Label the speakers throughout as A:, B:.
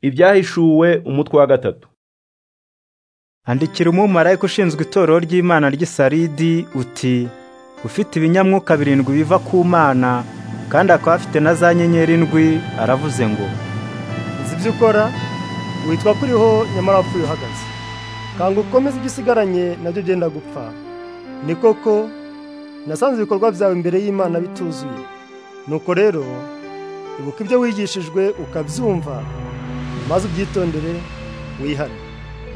A: ibyahishuwe umutwe wa gatatu
B: andikira umumarayika ushinzwe itorero ry'imana ry'isaridi uti ufite ibinyamwuka birindwi biva ku mana kandi akaba afite na za nyenyeri indwi aravuze ngo
C: nzi ibyo ukora witwa ko uriho nyamara wapfuye uhagaze kanga ukomeze ibyo usigaranye nabyo byenda gupfa ni koko nasanze ibikorwa byawe imbere y'imana bituzuye nuko rero ibuka ibyo wigishijwe ukabyumva maze ubyitondere wihane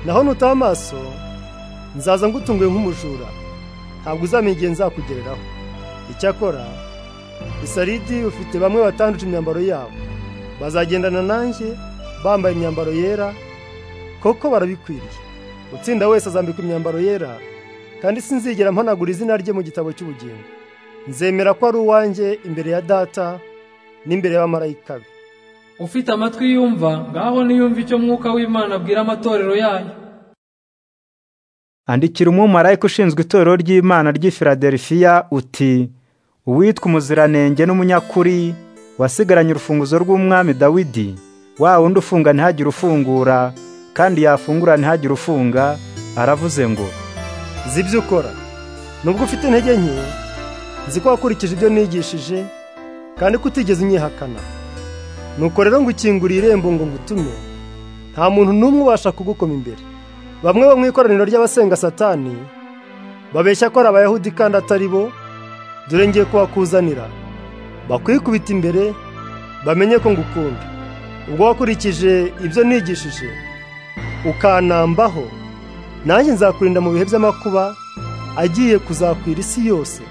C: naho nutaha amaso nzaza ngutunguye nk'umujura ntabwo uzamenya igihe nzakugereraho icyakora isaridi ufite bamwe batanduje imyambaro yabo bazagendana nanjye bambaye imyambaro yera koko barabikwiriye utsinda wese azambikwa imyambaro yera kandi sinzigera mpanagura izina rye mu gitabo cy'ubugingo nzemera ko ari uwanjye imbere ya data n'imbere y'abamarayika be
D: ufite amatwi yumva ngaho niyumve icyo mwuka w'imana abwira amatorero yayo
B: andikira umumarayika ushinzwe itorero ry'imana ry'i filadelifiya uti uwitwa umuziranenge n'umunyakuri wasigaranye urufunguzo rw'umwami dawidi wa wundi ufunga ntihagire ufungura kandi yafungura ntihagire ufunga aravuze ngo
C: nzi ibyo ukora nubwo ufite intege nke nzi ko wakurikije ibyo nigishije kandi ko utigeze unyihakana nuko rero ngo ukingure irembo ngo ngutume nta muntu n'umwe ubasha kugukoma imbere bamwe bo mu ikoraniro ry'abasenga satani babeshya ko ari abayahudi kandi atari bo dore ngiye kubakuzanira bakwikubita imbere bamenye ko ngukunda ubwo wakurikije ibyo nigishije ukanambaho nanjye nzakurinda mu bihe by'amakuba agiye kuzakwira isi yose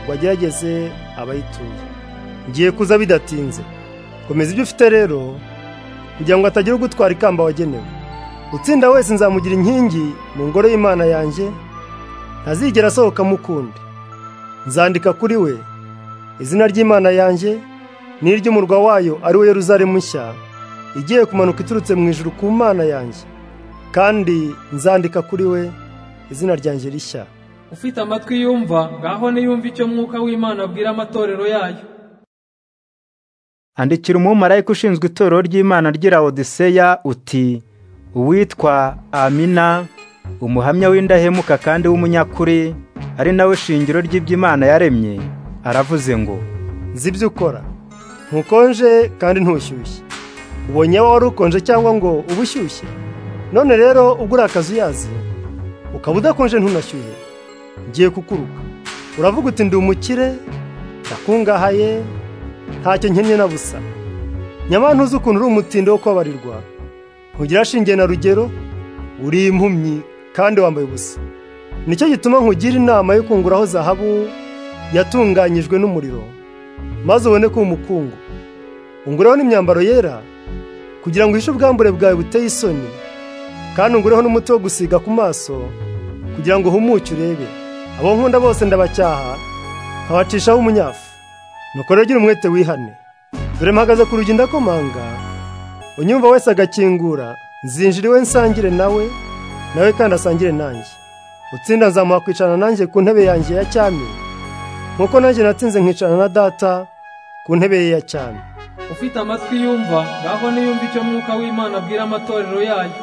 C: ngo agerageze abayituye ngiye kuza bidatinze komeza ibyo ufite rero kugira ngo hatagira ugutwara ikamba wagenewe utsinda wese nzamugira inkingi mu ngoro y'imana yanjye ntazigera asohoka mukundi nzandika kuri we izina ry'imana yanjye n'iry'umurwa wayo ari we Yeruzalemu nshya igiye kumanuka iturutse mu ijuru ku mana yanjye kandi nzandika kuri we izina ryanjye rishya
D: ufite amatwi yumva ngaho niyumve icyo mwuka w'imana abwira amatorero yayo
B: andikira umumarayika ushinzwe itorero ry'imana ry'i Laodiseya uti uwitwa amina umuhamya w'indahemuka kandi w'umunyakuri ari nawe shingiro ry'iby'imana yaremye aravuze ngo
C: nzi ibyo ukora ntukonje kandi ntushyushye ubonye waba wari ukonje cyangwa ngo uba ushyushye none rero ubwo uri akazi uyazi ukaba udakonje ntunashyuhe ngiye kukuruka uravuga uti ndi umukire ndakungahaye ntacyo nkennye na busa nyamara ntuzi ukuntu uri umutindo wo kubabarirwa ntugira ashingiye na rugero uri impumyi kandi wambaye ubusa nicyo gituma nkugira inama yo kunguraho zahabu yatunganyijwe n'umuriro maze ubone ko umukungu ungureho n'imyambaro yera kugira ngo uhishe ubwambure bwawe buteye isoni kandi ungureho n'umuti wo gusiga ku maso kugira ngo uhumuke urebe abo nkunda bose ndabacyaha nkabacishaho umunyafu nuko rero gira umwete wihane dore mpagaze ku rugi ndakomanga unyumva wese agakingura nzinjira iwe nsangire nawe nawe kandi asangire nanjye utsinda nzamuha kwicarana nanjye ku ntebe yanjye ya cyami nkuko nanjye natsinze nkicarana na data ku ntebe ye ya cyami
D: ufite amatwi yumva ngaho niyumve icyo mwuka w'imana abwira amatorero yayo